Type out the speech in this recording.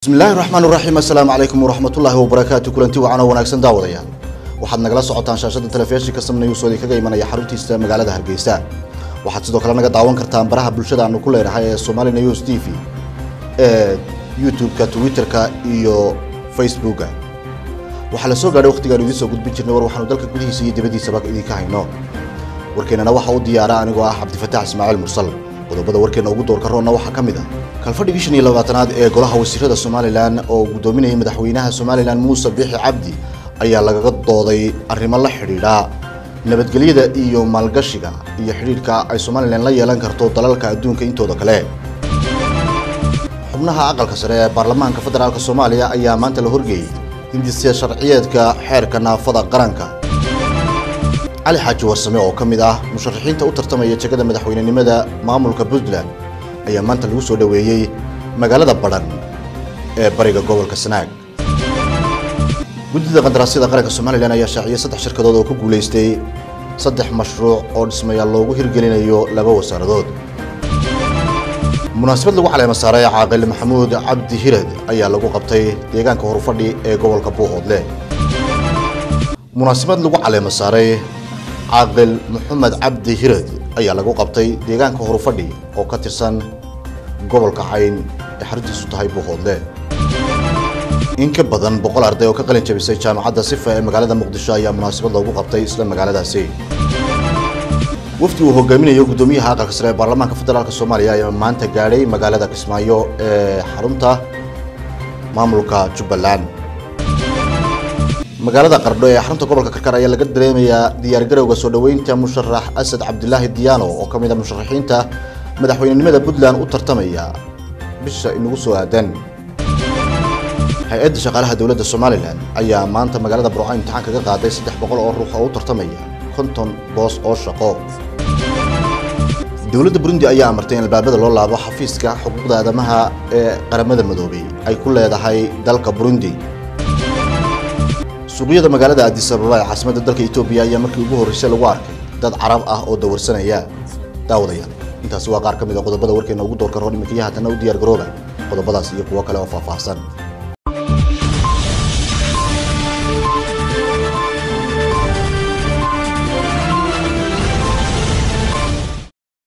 bismillahi raxmaan raxiim assalaamu calaykum waraxmatullaahi wabarakaatu kulanti wacan oo wanaagsan daawadayaal waxaad nagala socotaan shaashada telefishinka samna news oo idinkaga imanaya xaruntiisa magaalada hargeysa waxaad sidoo kale naga daawan kartaan baraha bulshada aanu ku leenahay ee somali news t v ee youtube-ka twitter-ka iyo facebooka waxaa la soo gaadhay waqtigaanu idiin soo gudbin jirnay war waxaanu dalka gudihiisa iyo dibaddiisaba idinka hayno warkeennana waxa u diyaara anigoo ah cabdifataax ismaaciil mursal qodobada warkeenna ugu doorka roonna waxaa ka mid ah kalfadhigii shan iyo labaatanaad ee golaha wasiirada somalilan oo gudoominayay madaxweynaha somalilan muuse biixi cabdi ayaa lagaga dooday arrimo la xidhiidha nabadgelyada iyo maalgashiga iyo xidhiidhka ay somalilan la yeelan karto dalalka adduunka intooda kale xubnaha aqalka sare ee baarlamaanka federaalk soomaaliya ayaa maanta la horgeeyey hindisya sharciyeedka xeerka naafada qaranka cali xaaji warsame oo ka mid ah musharaxiinta u tartamaya jegada madaxweynenimada maamulka puntland ayaa maanta lagu soo dhoweeyey magaalada badhan ee bariga gobolka sanaag guddida qandaraasyada qaranka somalilan ayaa shaaciyay saddex shirkadood oo ku guulaystay saddex mashruuc oo dhismayaal loogu hirgelinayo laba wasaaradood munaasabad lagu caleema saaray caaqil maxamuud cabdi hirad ayaa lagu qabtay deegaanka horufadhi ee gobolka buuhoodle munaasabad lagu caleema saaray caaqil maxamed cabdi hirad ayaa lagu qabtay deegaanka horufadhi oo ka tirsan gobolka cayn ee xaruntiisu tahay buuhoodle in ka badan boqol arday oo ka qalin jabisay jaamacadda sifa ee magaalada muqdisho ayaa munaasabad loogu qabtay isla magaaladaasi wafdi uu hogaaminayo guddoomiyaha aqalka sare ee baarlamaanka federaalk soomaaliya ayaa maanta gaadhay magaalada kismaayo ee xarunta maamulka jubbaland magaalada qardho ee xarunta gobolka karkar ayaa laga dareemayaa diyaargarowga soo dhoweynta musharax asad cabdilaahi diyaano oo ka mid a musharaxiinta madaxweynenimada puntland u tartamaya bisha inagu soo aadan hay-adda shaqaalaha dowladda somalilan ayaa maanta magaalada burco imtixaan kaga qaaday saddex boqol oo ruux oo u tartamaya konton boos oo shaqo dowladda burundi ayaa amartay in albaabada loo laabo xafiiska xuquuqda aadamaha ee qaramada madoobay ay ku leedahay dalka burundi suuqyada magaalada addis ababa ee caasimadda dalka etoobiya ayaa markii ugu horreysay lagu arkay dad carab ah oo dawarsanaya daawadayaal intaasi waa qaar ka mid a qodobada warkeena ugu doorka roon iminkayo haatana u diyaar garooba qodobadaas iyo kuwo kale oo faahfaahsan